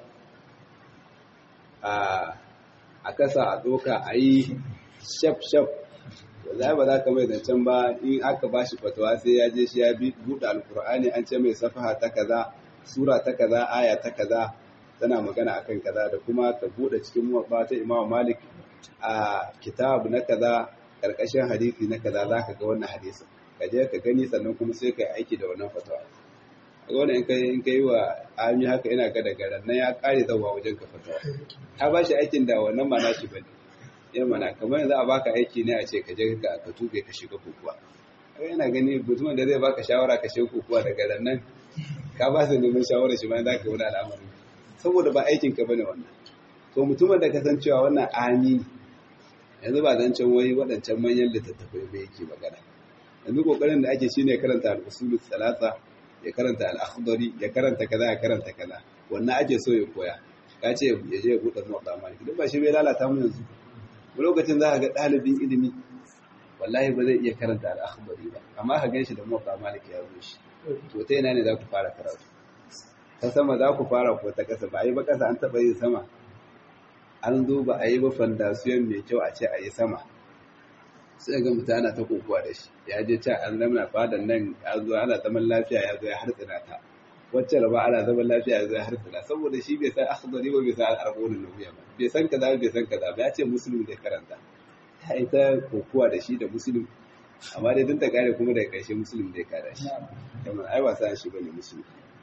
a kasa a doka a yi shaf-shaf wallahi ba za ka mai zancen ba in aka ba shi fatawa sai ya je shi ya buɗe alkur'ani an ce mai safaha ta kaza sura ta kaza aya ta kaza tana magana akan kaza da kuma ka buɗe cikin muwabba ta imam malik a kitab na kaza karkashin hadisi na kaza za ka ga wannan hadisin ka je ka gani sannan kuma sai ka yi aiki da wannan fatawa ga wannan in kai in kai wa ami haka ina ga daga nan ya kare zawa wajen ka fatawa ka ba shi aikin da wannan ma nashi bane yan mana kamar yanzu a baka aiki ne a ce ka je ka ka tuke ka shiga kokuwa kai yana gani mutumin da zai baka shawara ka shiga kokuwa daga nan ka ba su neman shawara shi ma za ka wani al'amari saboda ba aikin ka bane wannan to mutumin da ka san cewa wannan ami yanzu ba zan can wai waɗancan manyan littattafai ba yake magana yanzu kokarin da ake shine karanta al-usulul salasa ya karanta al-akhdari ya karanta kaza ya karanta kaza wannan ake so ya koya ka ce ya je ya buɗe muwaɗa maliki duk ba shi bai lalata mu yanzu lokacin za ka ga ɗalibin ilimi wallahi ba zai iya karanta al'akhbari ba amma ka ganshi da muwaɗa maliki ya zo shi to ta yana ne za ku fara karatu ta sama za ku fara ko ta ƙasa ba a yi ba ƙasa an taɓa yin sama an zo ba a yi ba fandasiyon mai kyau a ce a yi sama sai ga mutum ana ta kokowa da shi ya je can an zama fadan nan ya zo ana zaman lafiya ya zo ya hartsina ta wacce raba ana zaman lafiya ya zo ya hartsina saboda shi bai san akhdari ba bai san al'arbonin nawiya ba bai san kaza bai san kaza ba ya ce musulmi da karanta ta yi ta kokowa da shi da musulmi amma dai duk da kare kuma daga ƙarshe musulmi da ya kada shi kamar ai wasa shi bane musulmi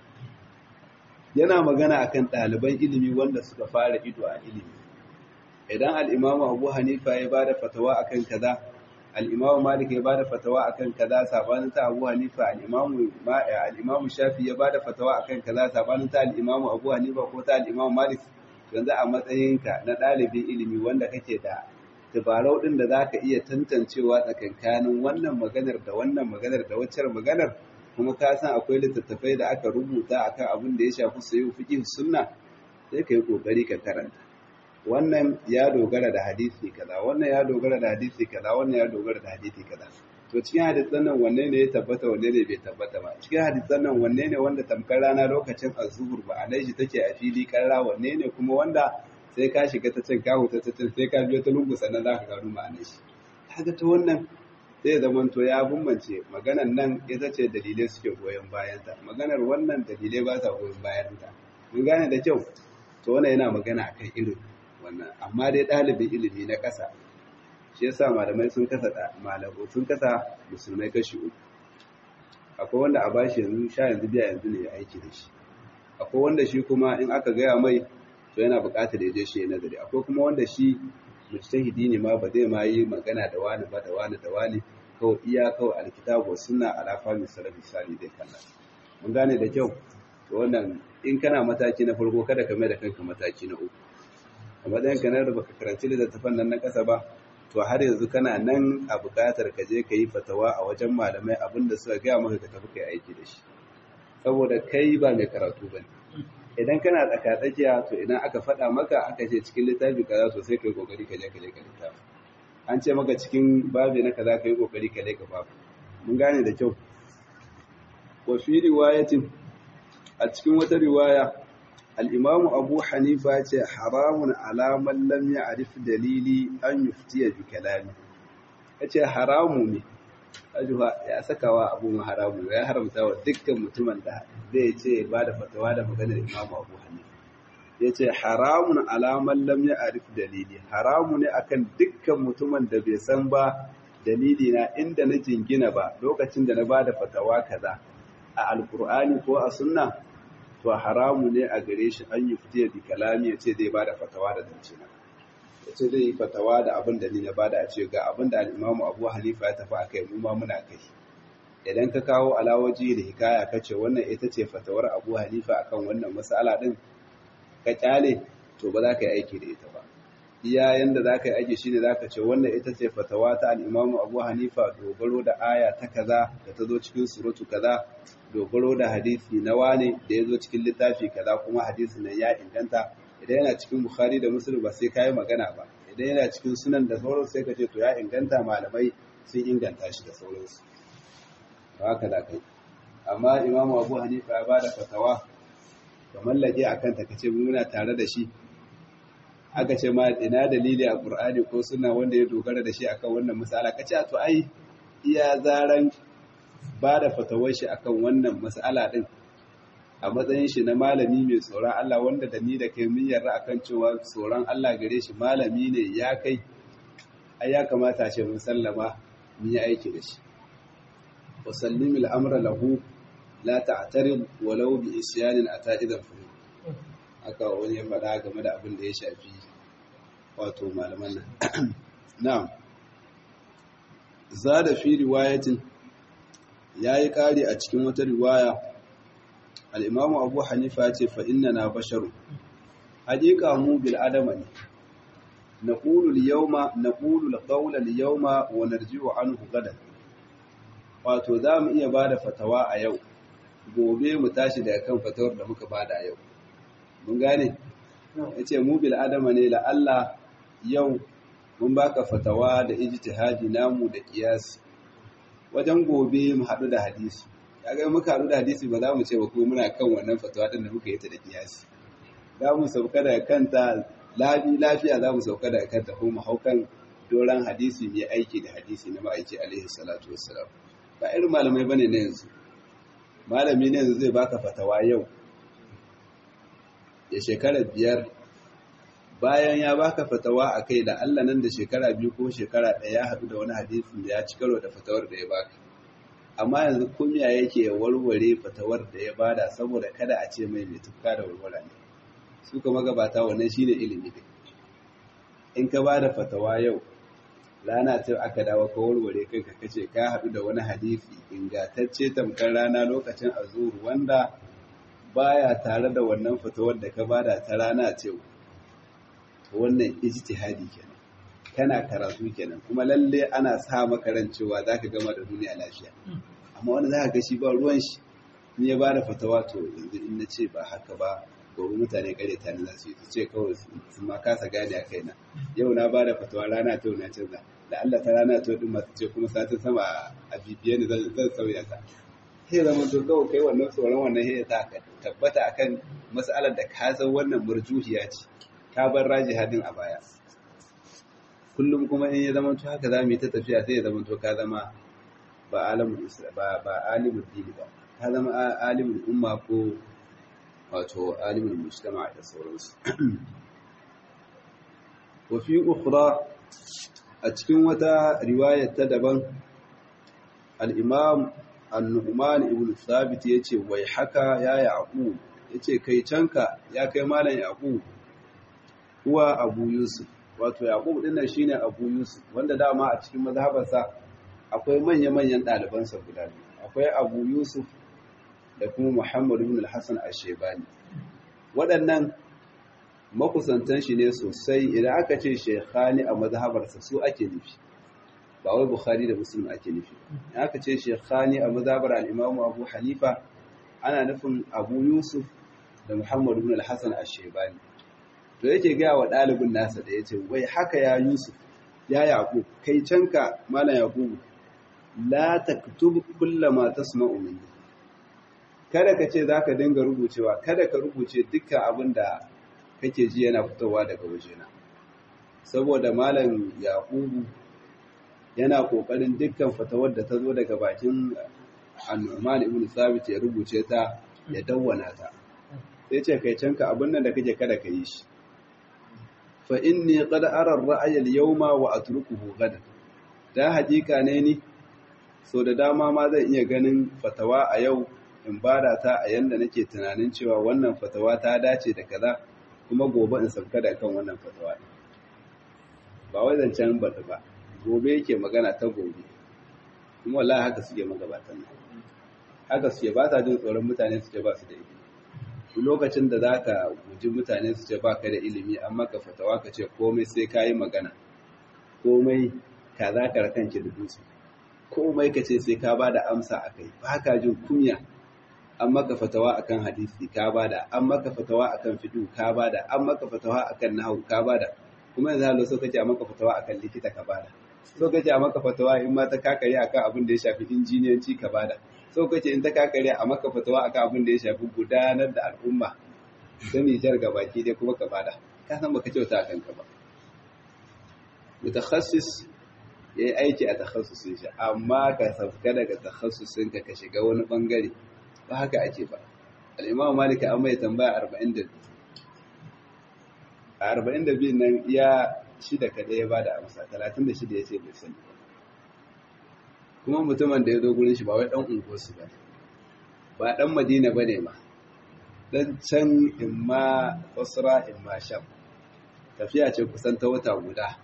yana magana akan ɗaliban ilimi wanda suka fara ido a ilimi idan al'imamu abu hanifa ya ba da fatawa akan kaza al'imamu malik ya ba da fatawa akan kaza sabanin ta abu hanifa al'imamu shafi ya ba da fatawa akan kaza sabanin ta al'imamu abu hanifa ko ta al'imamu malik yanzu a matsayinka na ɗalibin ilimi wanda kake da dabarau ɗin da za ka iya tantancewa tsakankanin wannan maganar da wannan maganar da waccar maganar kuma ka san akwai littattafai da aka rubuta akan abin da ya shafi sayo fiqh sunna sai ka yi kokari ka karanta wannan ya dogara da hadisi kaza wannan ya dogara da hadisi kaza wannan ya dogara da hadisi kaza to cikin hadisan nan wanne ne ya tabbata wanne ne bai tabbata ba cikin hadisan nan wanne ne wanda tamkar rana lokacin azhur ba alai shi take a fili karra wanne ne kuma wanda sai ka shiga ta cin ka huta ta cin sai ka biyo ta lungu sannan za ka gano ma'anar shi kaga ta wannan zai zamanto ya bambance maganar nan ita ce dalilai suke goyon bayanta maganar wannan dalilai ba sa goyon bayanta mun gane da kyau to wannan yana magana akan irin wannan amma dai ɗalibin ilimi na ƙasa shi yasa malamai sun kasa malamu sun kasa musulmai kashi uku akwai wanda a bashi yanzu sha yanzu biya yanzu ne ya aiki da shi akwai wanda shi kuma in aka gaya mai to yana buƙatar ya je shi ya nazari akwai kuma wanda shi mujtahidi ne ma ba zai ma yi magana da wani ba da wani da wani kawai iya kawai alkitabu wa sunna ala fahmi salafi sali dai kalla mun gane da kyau to wannan in kana mataki na farko kada ka mai da kanka mataki na uku a matsayin ka na da baka karanci littattafan nan na kasa ba to har yanzu kana nan a buƙatar ka je ka yi fatawa a wajen malamai abinda suka gaya maka ka tafi kai aiki da shi saboda kai ba mai karatu bane idan kana tsakatsakiya to idan aka faɗa maka aka ce cikin littafi kaza to sai kai kokari ka je ka je ka littafi an ce maka cikin babi na kaza kai kokari ka je ka babu mun gane da kyau wa fi riwayatin a cikin wata riwaya al-imamu abu hanifa ce haramun ala man lam ya'rif dalili an yuftiya bi kalami yace haramu ne ajuha ya sakawa abu haramu ya haramta wa dukkan mutumin da zai ce ba da fatawa da maganar imamu abu hanifa ya ce haramun alaman lam ya arif dalili haramu ne akan dukkan mutumin da bai san ba dalili na inda na jingina ba lokacin da na ba da fatawa kaza a alkur'ani ko a sunna to haramu ne a gare shi an yi fitiya bi kalami ya ce zai ba da fatawa da zance na ya ce zai yi fatawa da abin da ni na ba da a ce ga abin da al'imamu abu hanifa ya tafi a kai mu ma muna kai idan ka kawo alawaji da hikaya ka ce wannan ita ce fatawar abu hanifa akan wannan mas'ala din ka kyale to ba za ka yi aiki da ita ba iya yanda za ka yi aiki shine za ka ce wannan ita ce fatawa ta al'imamu abu hanifa dogaro da aya ta kaza da ta zo cikin suratu kaza dogaro da hadisi na wane da ya zo cikin littafi kaza kuma hadisi nan ya inganta idan yana cikin bukhari da muslim ba sai ka yi magana ba idan yana cikin sunan da sauransu sai ka ce to ya inganta malamai sun inganta shi da sauransu haka da kai amma imamu abu hanifa ya bada fatawa ka mallake a kanta ka ce muna tare da shi aka ce ma ina dalili a qur'ani ko suna wanda ya dogara da shi akan wannan mas'ala ka ce to ai iya zaran bada fatawar shi akan wannan mas'ala din a matsayin shi na malami mai tsoron Allah wanda da ni da kai mun yarda akan cewa tsoron Allah gare shi malami ne ya kai ai ya kamata ce mun sallama mun yi aiki da shi وسلم الأمر له لا تعترض ولو بإسيان أتى إذا فهم aka wani ya faɗa game da abin da ya shafi wato malaman nan na'am zada fi riwayatin yayi kari a cikin wata riwaya al-imamu abu hanifa ce fa na basharu haƙiƙa mu bil adama ne naqulu al-yawma naqulu al-qawla al-yawma wa narji'u anhu gadan wato za mu iya ba da fatawa a yau gobe mu tashi daga kan fatawar da muka bada a yau mun gane ya ce mu bil adama ne la'alla yau mun baka fatawa da ijtihadi namu da kiyasi wajen gobe mu haɗu da hadisi kaga muka haɗu da hadisi ba za mu ce ba ko muna kan wannan fatawa din da muka yi ta da kiyasi za mu sauka daga kanta lafi lafiya za mu sauka daga kanta ko mu hau kan doran hadisi mai aiki da hadisi na ma'aiki alaihi salatu wassalam ba irin malamai bane na yanzu malami ne yanzu zai baka fatawa yau ya shekara biyar bayan ya baka fatawa a kai da Allah nan da shekara biyu ko shekara ɗaya ya haɗu da wani hadisin da ya ci karo da fatawar da ya baka amma yanzu kumiya yake warware fatawar da ya bada saboda kada a ce mai mai tufka da warwara ne su kuma gabata wannan shine ilimi ne in ka bada fatawa yau rana ta aka dawo ka warware kai ka kace ka haɗu da wani hadisi ingantacce tamkar rana lokacin azuru wanda baya tare da wannan fatawar da ka bada ta rana ce wannan ijtihadi kenan kana karatu kenan kuma lalle ana sa maka ran cewa zaka gama da duniya lafiya amma wanda zaka ga shi ba ruwan shi ni ya bada fatawa to yanzu in na ce ba haka ba gobe mutane kare ta ne za su yi su ce kawai su ma kasa gane a kaina yau na bada fatawa rana ta na canza da Allah ta rana ta din masu ce kuma satin sama a bibiye ni zan sauya ta sai zama to kawai kai wannan tsoron wannan sai ta tabbata akan mas'alar da ka san wannan murjuhiya ce ka bar raji hadin a baya kullum kuma in ya zama to haka za mu yi ta tafiya sai ya zama to ka zama ba alimul ba ba alimul dini ba ka zama alimul umma ko wato alimul mujtama da sauransu wa fi ukhra a cikin wata riwayar ta daban al-imam an-nu'man ibn thabit yace wai haka ya yaqub yace kai canka ya kai malam yaqub huwa abu yusuf wato yaqub din nan shine abu yusuf wanda dama a cikin mazhabarsa akwai manya-manyan ɗalibansa guda biyu akwai abu yusuf da kuma muhammad ibn al-hasan ash-shaybani waɗannan makusantan shi ne sosai idan aka ce shekhani a mazhabarsa su ake nufi ba wai bukhari da muslim ake nufi idan aka ce shekhani a mazhabar al-imamu abu hanifa ana nufin abu yusuf da muhammad ibn al-hasan ash-shaybani to yake gaya wa ɗalibin nasa da ya ce wai haka ya yusuf ya yaƙub kai canka malam yaƙubu la taktub kullama tasma'u minni kada ka ce zaka dinga rubucewa kada ka rubuce dukkan abin da kake ji yana fitowa daga wajena saboda malam yaƙubu yana kokarin dukkan fatawar da ta zo daga bakin annuman ibn sabit ya rubuce ta ya dawwana ta sai ce kai canka abin nan da kake kada ka yi shi fa inni qad ara ar-ra'ya al-yawma wa atrukuhu gadan da hakika ne ni so da dama ma zan iya ganin fatawa a yau in bada ta a yanda nake tunanin cewa wannan fatawa ta dace da kaza kuma gobe in sauka da kan wannan fatawa ba wai zancen baɗi ba gobe yake magana ta gobe kuma wallahi haka suke magabatan nan haka suke ba sa jin tsoron mutane su ce ba su da ilimi lokacin da za ka guji mutane su ce ba ka da ilimi an maka fatawa ka ce komai sai ka yi magana komai ka za ka rakanki da dutse komai ka ce sai ka ba da amsa a kai ba ka jin kunya an maka fatawa akan hadisi ka ba da an maka fatawa akan fidu ka ba da an maka fatawa akan nahu ka ba da kuma yanzu halo so kace a maka fatawa akan likita ka ba da so kace a maka fatawa in ma ta kakare akan abin da ya shafi injiniyanci ka ba da so kace in ta kakare a maka fatawa akan abin da ya shafi gudanar da al'umma ta Nijar baki dai kuma ka bada ka san baka kyauta akan ka ba mutakhassis yayi aiki a takhassusin shi amma ka sabka daga takhassusin ka ka shiga wani bangare ba haka ake ba al-Imam Malik an mai tambaya 42 a 42 nan iya shida kada ya bada amsa 36 yace bai sani ba kuma mutumin da ya zo gurin shi ba wai dan unguwarsu ba ba dan madina ba ne ma dan can imma basra imma sham tafiya ce kusan ta wata guda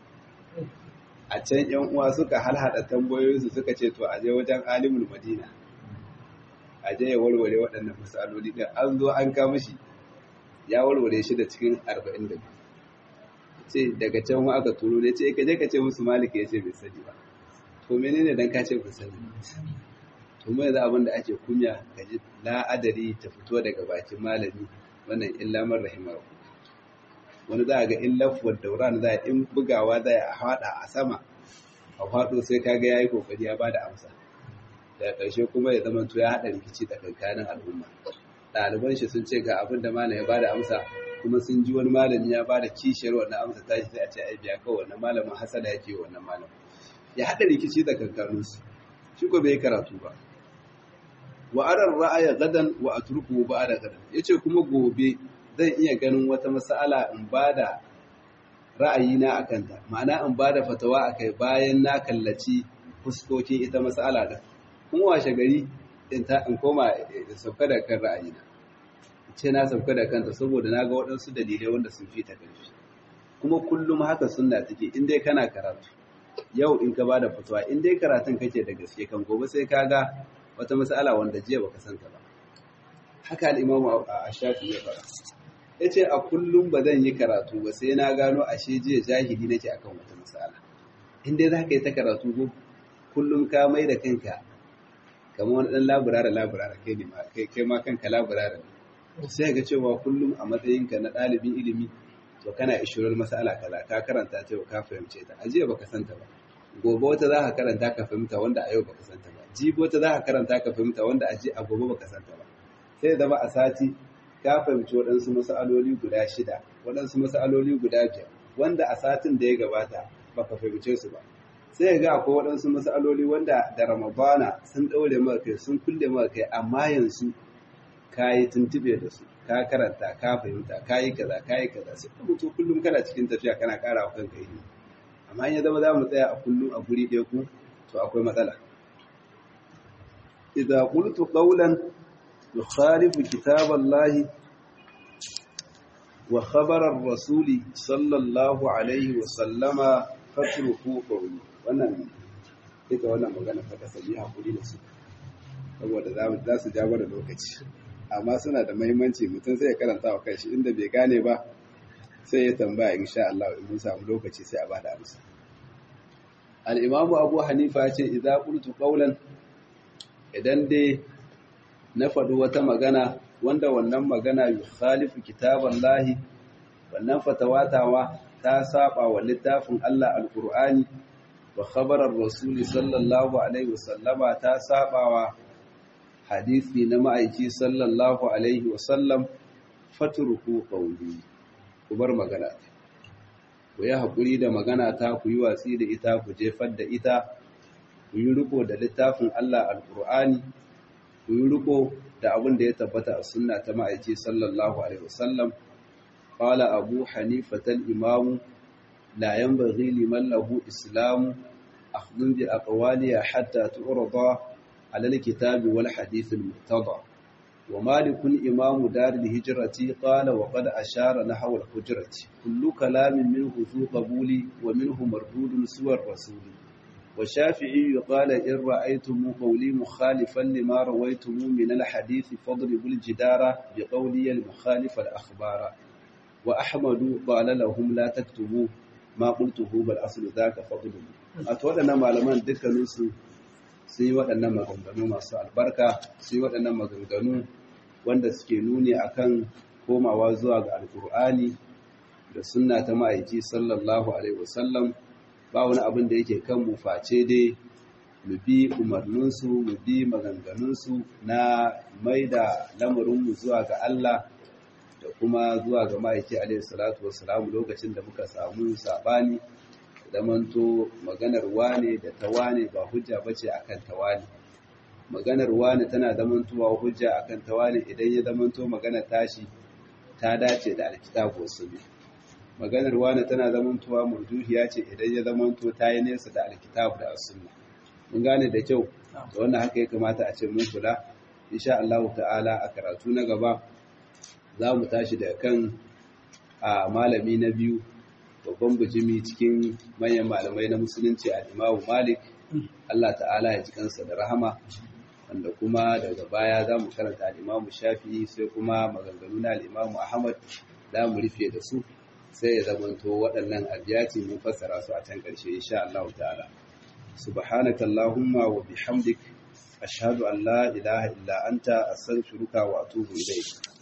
a can yan uwa suka halhada tambayoyinsu suka ce to aje wajen alimul madina aje ya warware waɗannan misaloli din an zo an kama shi ya warware shi da cikin 42 ce daga can wa aka turo ne ce ka je ka ce musu malika ya ce bai sani ba to menene dan ka ce ku sani to mu yanzu abin da ake kunya ka ji la'adari ta fito daga bakin malami wannan illa man rahimahu wani za a ga in lafuwar dauran za a in bugawa za a haɗa a sama a haɗo sai ka ga ya yi kokari ya bada amsa daga ƙarshe kuma ya zama to ya haɗa rikici tsakankanin al'umma ɗaliban shi sun ce ga abin da malam ya bada amsa kuma sun ji wani malami ya bada kishiyar wannan amsa ta sai a ce ai biya kawai wannan malamin hasada yake wannan malamin ya hada rikici da kankanunsu shi ko bai karatu ba wa arar ra'aya gadan wa atruku ba'da gadan yace kuma gobe zan iya ganin wata mas'ala in bada ra'ayina akan ta ma'ana in bada fatawa akai bayan na kallaci fuskokin ita mas'ala da kuma washe gari in ta in koma da sauka da kan ra'ayina ce na sauka da kanta saboda na ga waɗansu dalilai wanda sun fi ta ƙarfi kuma kullum haka sunna take in dai kana karatu yau in ka bada fatawa in dai karatun kake da gaske kan gobe sai ka ga wata mas'ala wanda jiya baka santa ba haka al-imam ash-shafi ya fara yace a kullum ba zan yi karatu ba sai na gano ashe jiya jahili nake akan wata mas'ala in dai zaka yi ta karatu ko kullum ka mai da kanka kamar wani dan laburare laburare kai ne ma kai kai ma kanka laburare sai ga cewa kullum a matsayinka na ɗalibin ilimi to kana ishirar mas'ala kaza ka karanta ta yau ka fahimce ta ajiya baka santa ba gobe wata za ka karanta ka fahimta wanda a yau baka santa ba jibi wata za ka karanta ka fahimta wanda a ji a gobe baka santa ba sai zama a sati ka fahimci waɗansu mas'aloli guda shida waɗansu mas'aloli guda biyar wanda a satin da ya gabata baka fahimce su ba sai ga akwai waɗansu mas'aloli wanda da ramadana sun ɗaure maka kai sun kulle maka kai amma yanzu ka yi tuntube da su ka karanta ka fahimta ka yi kaza ka yi kaza sai ka mutu kullum kana cikin tafiya kana ƙara wa kanka ilimi amma in ya zama za mu tsaya a kullum a guri ɗaya ku to akwai matsala idza qultu qawlan yukhalifu kitaballahi wa khabara ar-rasuli sallallahu alaihi wa sallama fatruku qawli wannan duka wannan magana ta kasabi hakuri da su saboda za su ja da lokaci amma suna da mahimmanci mutum sai ya karanta wa kanshi inda bai gane ba sai ya tambaya insha Allah in mun samu lokaci sai a bada amsa al-imamu Abu Hanifa ya ce idza qultu qawlan idan dai na faɗi wata magana wanda wannan magana yukhalifu kitaballahi wannan fatawatawa ta saba wa littafin Allah al-Qur'ani wa khabarar rasuli sallallahu alaihi wasallama ta saba wa hadisi na ma'aiki sallallahu alaihi wasallam faturku qawli ku bar magana ku yi hakuri da magana ta ku yi watsi da ita ku jefar da ita ku yi riko da littafin Allah alqur'ani ku yi riko da abin da ya tabbata a sunna ta ma'aiki sallallahu alaihi wasallam qala abu hanifa al-imam la yanbaghi liman lahu islamu akhdhu bi aqwaliha hatta tu'rada على الكتاب والحديث المرتضى ومالك إمام دار الهجرة قال وقد أشار نحو الحجرة كل كلام منه ذو قبول ومنه مردود سوى الرسول والشافعي قال إن رأيتم قولي مخالفا لما رويتم من الحديث فاضربوا الجدار بقولي المخالف الأخبار وأحمد قال لهم لا تكتبوا ما قلته بل أصل ذاك فضله أتولنا معلمان ذكر نسو sun yi waɗannan maganganu masu albarka sun yi waɗannan maganganu wanda suke nuni akan komawa zuwa ga alkur'ani da sunna ta ma'aiki sallallahu alaihi wasallam ba wani abin da yake kan mu face dai mu bi umarninsu mu bi maganganunsu na mai da lamarinmu zuwa ga Allah da kuma zuwa ga ma'aiki alaihi salatu wasalam lokacin da muka samu sabani zamanto maganar wane da ta wane ba hujja bace akan ta wane maganar wane tana zamantowa hujja akan ta wane idan ya zamanto maganar tashi ta dace da alkitabu sunni maganar wane tana zamantowa murjuhiya ce idan ya zamanto ta yi nesa da alkitabu da sunna mun gane da kyau da wannan haka ya kamata a ce mun kula insha Allah ta'ala a karatu na gaba za mu tashi da kan a malami na biyu babban bijimi cikin manyan malamai na musulunci a imamu malik Allah ta'ala ya ji kansa da rahama wanda kuma daga baya za mu karanta al'imamu shafi'i sai kuma maganganu na al'imamu ahmad za mu rufe da su sai ya zamanto waɗannan abiyati mun fassara su a can ƙarshe insha Allah ta'ala subhanaka allahumma wa bihamdik ashhadu an la ilaha illa anta astaghfiruka wa atubu ilayk